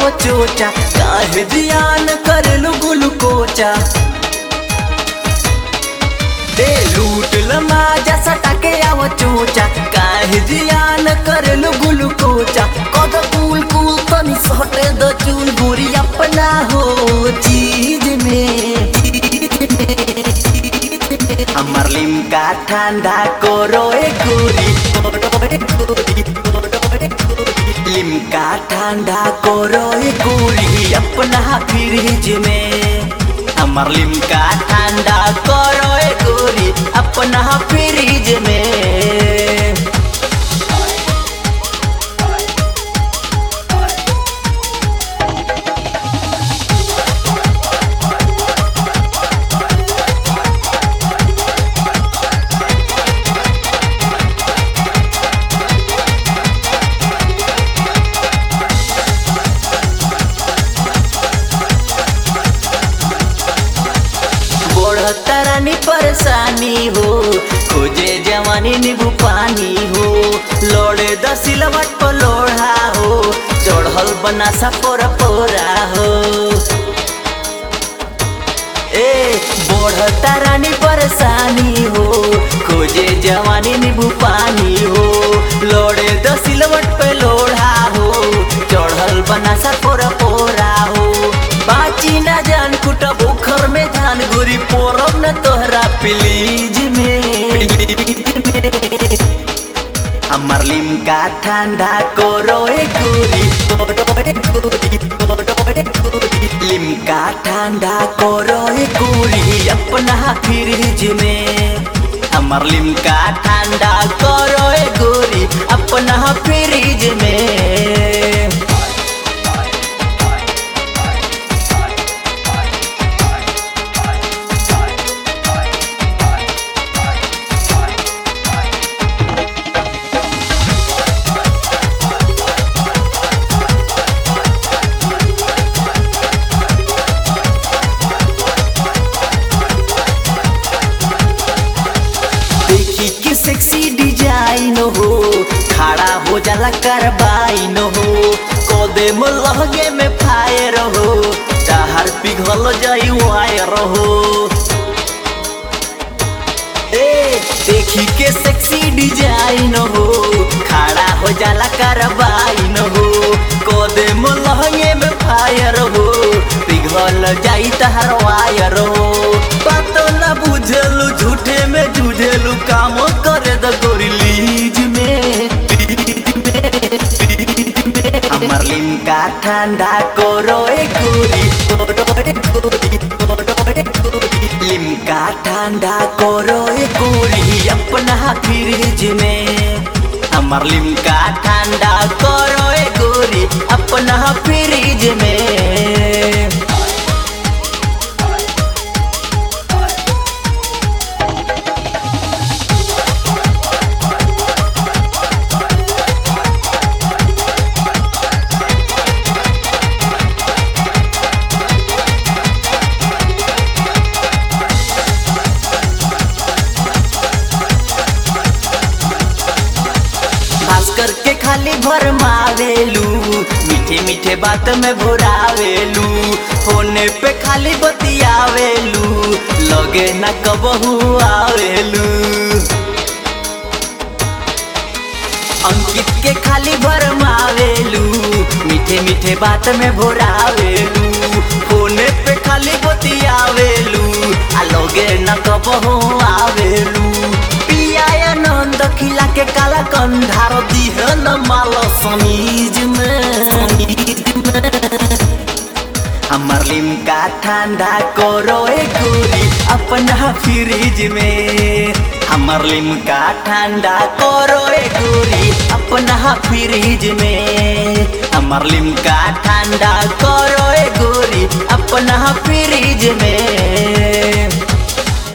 आवो चोचा काहे जियान करलू गुलकोचा दे लूट लमाजा सटा के आवो चोचा काहे जियान करलू गुलकोचा कद कूल कूल तनी सटे द चूल गोरी अपना हो चीज में हमर लिमका ठंडा करो ए गोरी लिमका ठंडा करो ए गोरी अपना फ्रिज में हमर लिमका ठंडा करो ए गोरी अपना फ्रिज में बढ़तरानी परेशानी हो खोजे जवानी नींबू पानी हो लोड़े दसिलवट पर लोढ़ा हो चढ़ल बनासा पोरा पोरा हो ए बढ़तरानी परेशानी हो खोजे जवानी नींबू पानी हो लोड़े दसिलवट पे लोढ़ा हो चढ़ल बनासा पोरा पोरा हो बाची ना जान कुटा बुखर में धान गोरी पोरब न तोहरा प्लीज में हमर लिमका ठंडा करो ए गोरी लिमका ठंडा करो ए गोरी अपना फ्रिज में हमर लिमका ठंडा करो ए गोरी अपना फ्रिज में देखी के सेक्सी डिजाइन हो खड़ा हो जाला करबाइन हो कदे में लहगे में फायर हो चाहर पिघल जाई वायर हो ए देखी के सेक्सी डिजाइन हो खड़ा हो जाला करबाइन हो कदे में लहगे में फायर हो पिघल जाई तहर वायर हो बात ना बुझलू झूठे में जुझेलू काम करे द गोरी लीज में हमर लिमका ठंडा करो ए गोरी लिमका ठंडा करो ए गोरी अपना फ्रिज में हमर लिमका ठंडा करो ए गोरी अपना फ्रिज में भास्कर के खाली भरमावेलू मीठे मीठे बात में भुरावेलू होने पे खाली बतियावेलू लगे न कबहू आवेलू अंकित के खाली भरमावेलू मीठे मीठे बात में भोरावेलू फोने पे खाली बतियावेलू आ लगे न कबहू आवेलू पिया आनंद खिला के काला कंधार दिह न माल समीज में हमर लिमका ठंडा करो ए गोरी अपना फ्रिज में हमर लिमका ठंडा करो ए गोरी अपना फ्रिज में हमर लिमका ठंडा करो ए गोरी अपना फ्रिज में